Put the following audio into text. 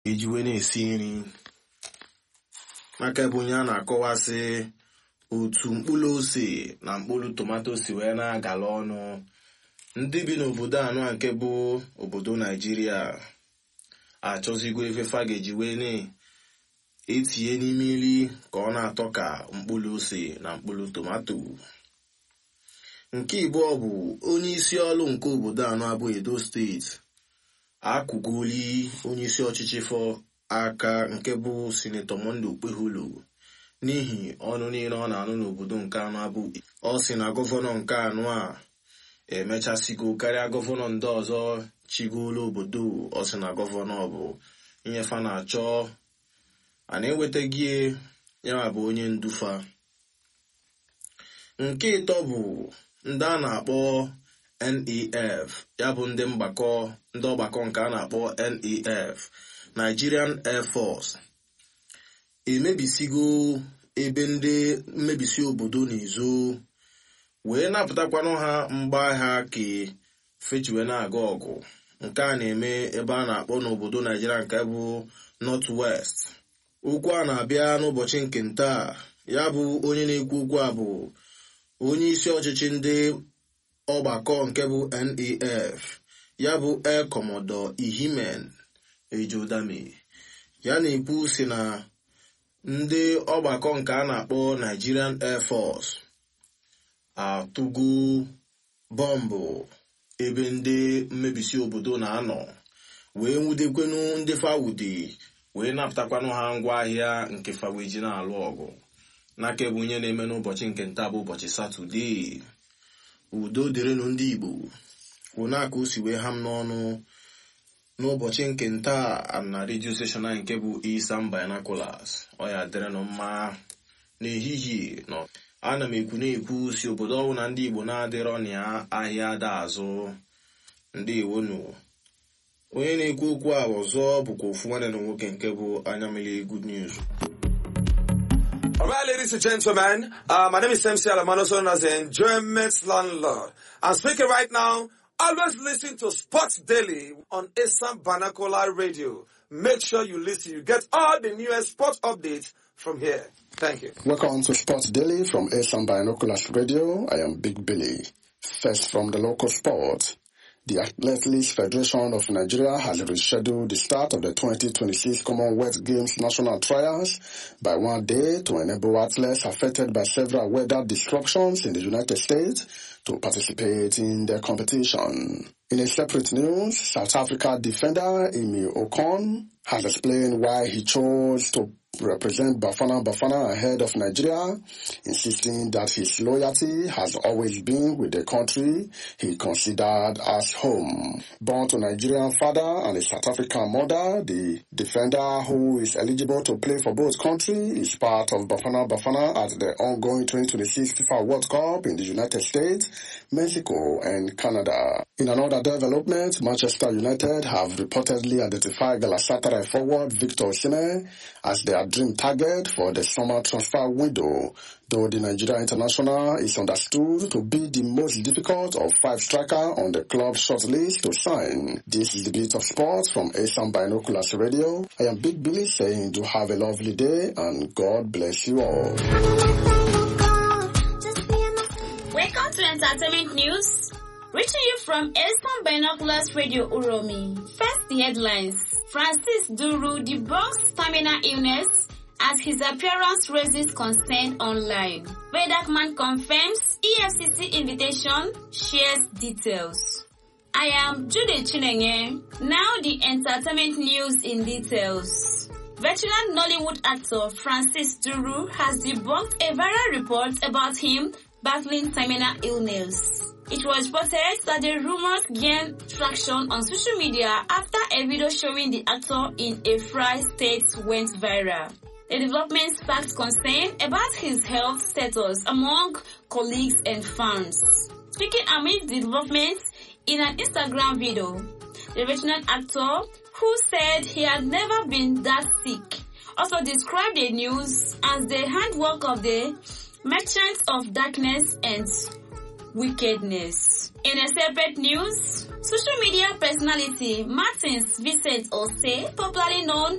eji wee na-esi nri maka ebe onye a na-akọwasị otu mkpụrụ ose na mkpụrụ tomato si wee na-agala ọnụ ndị bi n'obodo anọ nke bụ obodo naijiria achọzigo efefa ga-eji wee na-etinye n'ime nri ka ọ na-atọ ka mkpụrụ ose na mkpụrụ tomato nke ịbụọ bụ onye isi ọrụ nke obodo anọ abụ edo steeti akụgoli onye isi ọchịchị fọ aka nke bụ sinetọ monde okpeholo n'ihi ọnụ niile ọ na-anụ n'obodo nke anọ abụ ọ sị na gọvanọ nke anọ a emechasigo karịa gọvanọ ndị ọzọ chigolo obodo ọ sị na gọvanọ bụ inyefa na-achọ a na-ewetaghị ya bụ onye ndufa nke ịtọ bụ ndị a na-akpọ nef ya bụ ndị mgbakọ ndị ọgbakọ nke a na-akpọ nef nigerian air force emebisigo ebe ndị mmebisi obodo na-ezo wee napụtakwanụ ha mgbaagha ka fechiwe na-aga ọgụ nke a na-eme ebe a na-akpọ n'obodo naijiria nke bụ north west okwu a na-abịa n'ụbọchị nke ntaa ya bụ onye na-ekwu okwu a bụ onye isi ọchịchị ndị ọgbakọ nke bụ nef ya bụ air commodore ihimen ejodame ya na-ekwu si na ndị ọgbakọ nke a na-akpọ nigerian air force atụgo bọmbụ ebe ndị mmebisi obodo na-anọ wee nwudekwenu ndị fawude wee napụtakwanụ ha ngwa ahịa nke faweji na-alụ ọgụ n'aka ebe onye na-eme n'ụbọchị nke nta bụ ụbọchị satọdee udo dịrịnụ ndị igbo kwụnaka o si wee ha m n'ọnụ n'ụbọchị nke nta na redio seshọn anyị nke bụ isam binaculars ọ ya dịrịnụ mma n'ehihie nọ ana m ekwu na-ekwu si obodo ọwụ na ndị igbo na-adịrọ na ya ahịa ada azụ ndị iwonu onye na-ekwu okwu a ọzọ bụkwa ofu nwanne na nwoke nke bụ anya mmiri good news All right, ladies and gentlemen, uh, my name is MC Alamano, known as the Enjoyment Landlord. I'm speaking right now. Always listen to Sports Daily on Assam Banakola Radio. Make sure you listen. You get all the newest sports updates from here. Thank you. Welcome to Sports Daily from Assam Binoculars Radio. I am Big Billy. First from the local sport. The Athletics Federation of Nigeria has rescheduled the start of the 2026 Commonwealth Games national trials by one day to enable athletes affected by several weather disruptions in the United States to participate in the competition. In a separate news, South Africa defender Emi Okon has explained why he chose to represent Bafana Bafana ahead of Nigeria, insisting that his loyalty has always been with the country he considered as home. Born to Nigerian father and a South African mother, the defender who is eligible to play for both countries is part of Bafana Bafana at the ongoing 2026 FIFA World Cup in the United States, Mexico and Canada. In another development, Manchester United have reportedly identified Galatasaray forward Victor Osimhen as their dream target for the summer transfer window, though the Nigeria international is understood to be the most difficult of five striker on the club shortlist to sign. This is the bit of sports from Asian Binoculars Radio. I am Big Billy saying do have a lovely day and God bless you all. Welcome to Entertainment News. Reaching you from Eastern Binoculars Radio Uromi. First, the headlines. Francis Duru debunks terminal illness as his appearance raises concern online. Vedakman confirms EFCC invitation, shares details. I am Jude Chinenge. Now the entertainment news in details. Veteran Nollywood actor Francis Duru has debunked a viral report about him battling terminal illness. It was reported that the rumors gained traction on social media after a video showing the actor in a fried state went viral. The development sparked concern about his health status among colleagues and fans. Speaking amid the developments in an Instagram video, the veteran actor, who said he had never been that sick, also described the news as the handwork of the merchants of darkness and wickedness. In a separate news, social media personality Martins Vincent Ose, popularly known